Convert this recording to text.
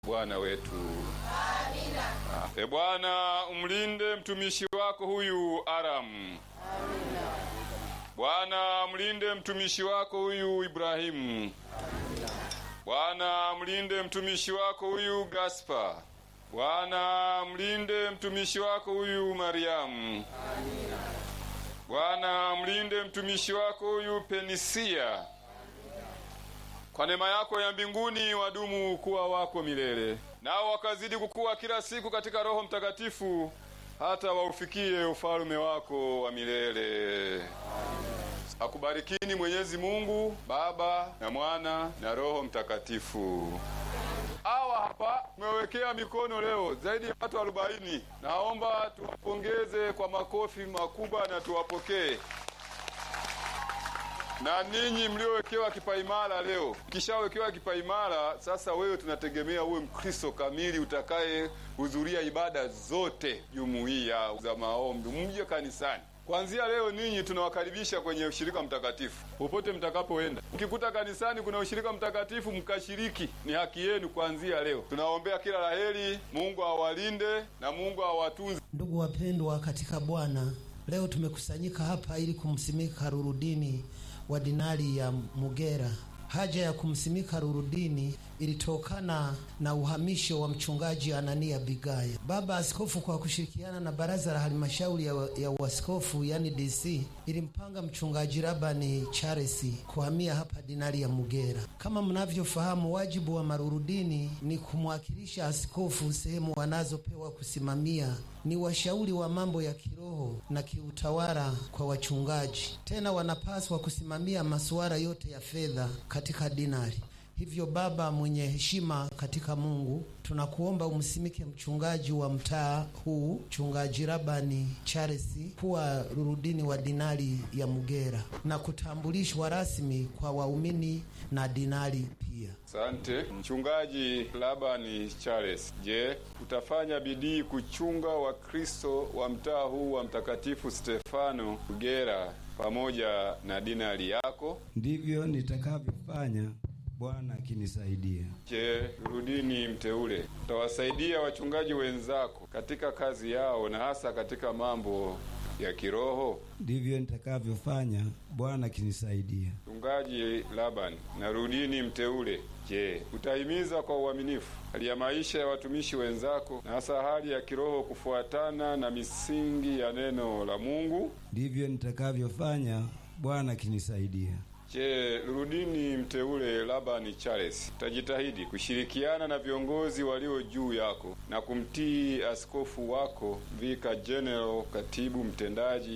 Bwana wetu. Amina. E Bwana, umlinde mtumishi wako huyu Aram. Amina. Bwana, mlinde mtumishi wako huyu Ibrahimu. Bwana, mlinde mtumishi wako huyu Gaspar. Bwana, mlinde mtumishi wako huyu Mariamu. Bwana, mlinde mtumishi wako huyu Penisia. Kwa neema yako ya mbinguni wadumu kuwa wako milele, nao wakazidi kukua kila siku katika Roho Mtakatifu, hata waufikie ufalme wako wa milele. Akubarikini Mwenyezi Mungu Baba na Mwana na Roho Mtakatifu. Hawa hapa tumewekea mikono leo zaidi ya watu arobaini. Naomba tuwapongeze kwa makofi makubwa na tuwapokee na ninyi mliowekewa kipaimara leo, kishawekewa kipaimara sasa, wewe tunategemea uwe Mkristo kamili utakaye hudhuria ibada zote jumuiya za maombi, mje kanisani. Kuanzia leo ninyi tunawakaribisha kwenye ushirika mtakatifu popote mtakapoenda. Mkikuta kanisani kuna ushirika mtakatifu, mkashiriki, ni haki yenu. Kuanzia leo tunawaombea kila laheri, Mungu awalinde na Mungu awatunze. Ndugu wapendwa katika Bwana, leo tumekusanyika hapa ili kumsimika Rurudini wa dinari ya Mugera. Haja ya kumsimika Rurudini ilitokana na uhamisho wa mchungaji Anania Bigaya. Baba Askofu kwa kushirikiana na baraza la halmashauri ya, ya uaskofu yani DC ilimpanga mchungaji Rabani Charles kuhamia hapa dinari ya Mugera. Kama mnavyofahamu, wajibu wa marurudini ni kumwakilisha askofu sehemu wanazopewa kusimamia, ni washauri wa mambo ya kiroho na kiutawala kwa wachungaji. Tena wanapaswa kusimamia masuala yote ya fedha katika dinari. Hivyo baba mwenye heshima katika Mungu, tunakuomba umsimike mchungaji wa mtaa huu mchungaji Rabani Charles kuwa rurudini wa dinari ya Mugera na kutambulishwa rasmi kwa waumini na dinari pia. Asante mchungaji Labani Charles. Je, utafanya bidii kuchunga Wakristo wa mtaa huu wa Mtakatifu Stefano Mugera pamoja na dinari yako? Ndivyo nitakavyofanya Bwana akinisaidia. Je, rudini mteule, utawasaidia wachungaji wenzako katika kazi yao na hasa katika mambo ya kiroho? Ndivyo nitakavyofanya Bwana akinisaidia. Mchungaji Laban na rudini mteule, je, utahimiza kwa uaminifu hali ya maisha ya watumishi wenzako na hasa hali ya kiroho kufuatana na misingi ya neno la Mungu? Ndivyo nitakavyofanya Bwana akinisaidia. Je, rudini mteule Labani Charles, utajitahidi kushirikiana na viongozi walio juu yako na kumtii askofu wako Vika General, katibu mtendaji